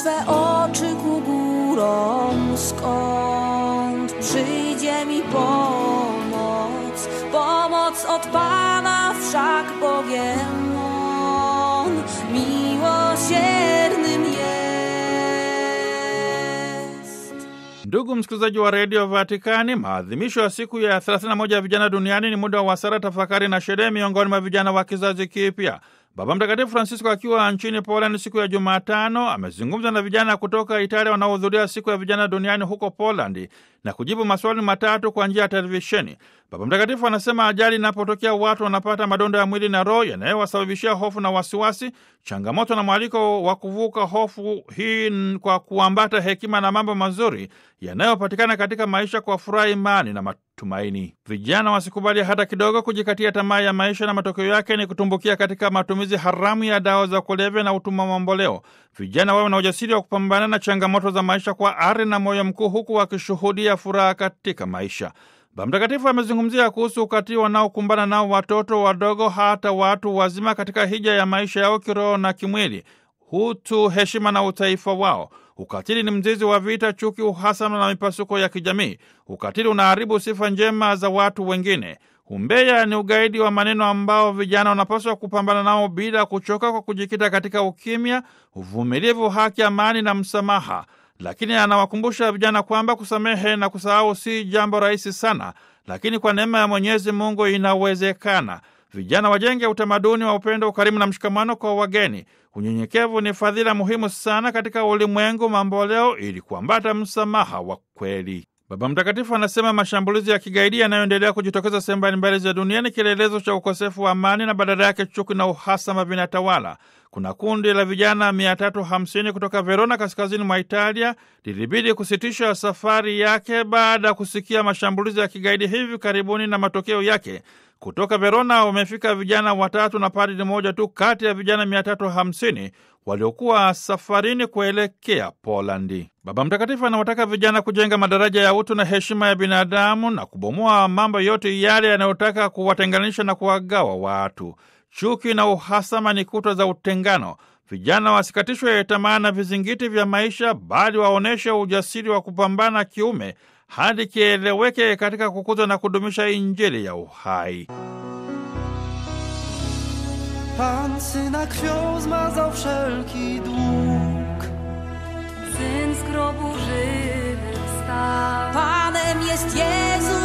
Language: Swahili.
swe oczy ku górom, skąd przyjdzie mi pomoc. Pomoc od Pana wszak Bogiem On miłosiernym jest. Ndugu msikilizaji wa redio Vatikani, maadhimisho ya siku ya 31 ya vijana duniani ni muda wa sala, tafakari na sherehe miongoni mwa vijana wa kizazi kipya. Baba Mtakatifu Francisco akiwa nchini Poland siku ya Jumatano amezungumza na vijana kutoka Italia wanaohudhuria siku ya vijana duniani huko Polandi na kujibu maswali matatu kwa njia ya televisheni. Baba Mtakatifu anasema ajali inapotokea watu wanapata madonda ya mwili na roho yanayowasababishia hofu na wasiwasi, changamoto na mwaliko wa kuvuka hofu hii kwa kuambata hekima na mambo mazuri yanayopatikana katika maisha kwa furaha, imani na matumaini. Vijana wasikubali hata kidogo kujikatia tamaa ya maisha, na matokeo yake ni kutumbukia katika matumizi haramu ya dawa za kulevya na utumwa mamboleo. Vijana wawe na ujasiri wa kupambana na changamoto za maisha kwa ari na moyo mkuu, huku wakishuhudia furaha katika maisha. Baba Mtakatifu amezungumzia kuhusu ukatili wanaokumbana nao watoto wadogo, hata watu wazima katika hija ya maisha yao kiroho na kimwili, utu, heshima na utaifa wao. Ukatili ni mzizi wa vita, chuki, uhasama na mipasuko ya kijamii. Ukatili unaharibu sifa njema za watu wengine. Umbea ni ugaidi wa maneno ambao vijana wanapaswa kupambana nao bila kuchoka, kwa kujikita katika ukimya, uvumilivu, haki, amani na msamaha. Lakini anawakumbusha vijana kwamba kusamehe na kusahau si jambo rahisi sana, lakini kwa neema ya Mwenyezi Mungu inawezekana. Vijana wajenge utamaduni wa upendo, ukarimu na mshikamano kwa wageni. Unyenyekevu ni fadhila muhimu sana katika ulimwengu mamboleo, ili kuambata msamaha wa kweli. Baba Mtakatifu anasema mashambulizi ya kigaidi yanayoendelea kujitokeza sehemu mbalimbali za dunia ni kielelezo cha ukosefu wa amani na badala yake chuki na uhasama vinatawala. Kuna kundi la vijana 350 kutoka Verona, kaskazini mwa Italia, lilibidi kusitisha safari yake baada ya kusikia mashambulizi ya kigaidi hivi karibuni, na matokeo yake kutoka Verona wamefika vijana watatu na padri mmoja tu kati ya vijana 350 waliokuwa safarini kuelekea Polandi. Baba Mtakatifu anawataka vijana kujenga madaraja ya utu na heshima ya binadamu na kubomoa mambo yote yale yanayotaka kuwatenganisha na kuwagawa watu. Chuki na uhasama ni kuta za utengano. Vijana wasikatishwe tamaa na vizingiti vya maisha, bali waonyeshe ujasiri wa kupambana kiume hadi kieleweke katika kukuza na kudumisha Injili ya uhai. Pan syna krwią zmazał wszelki dług. Syn z grobu żywy wstał. Panem jest Jezus.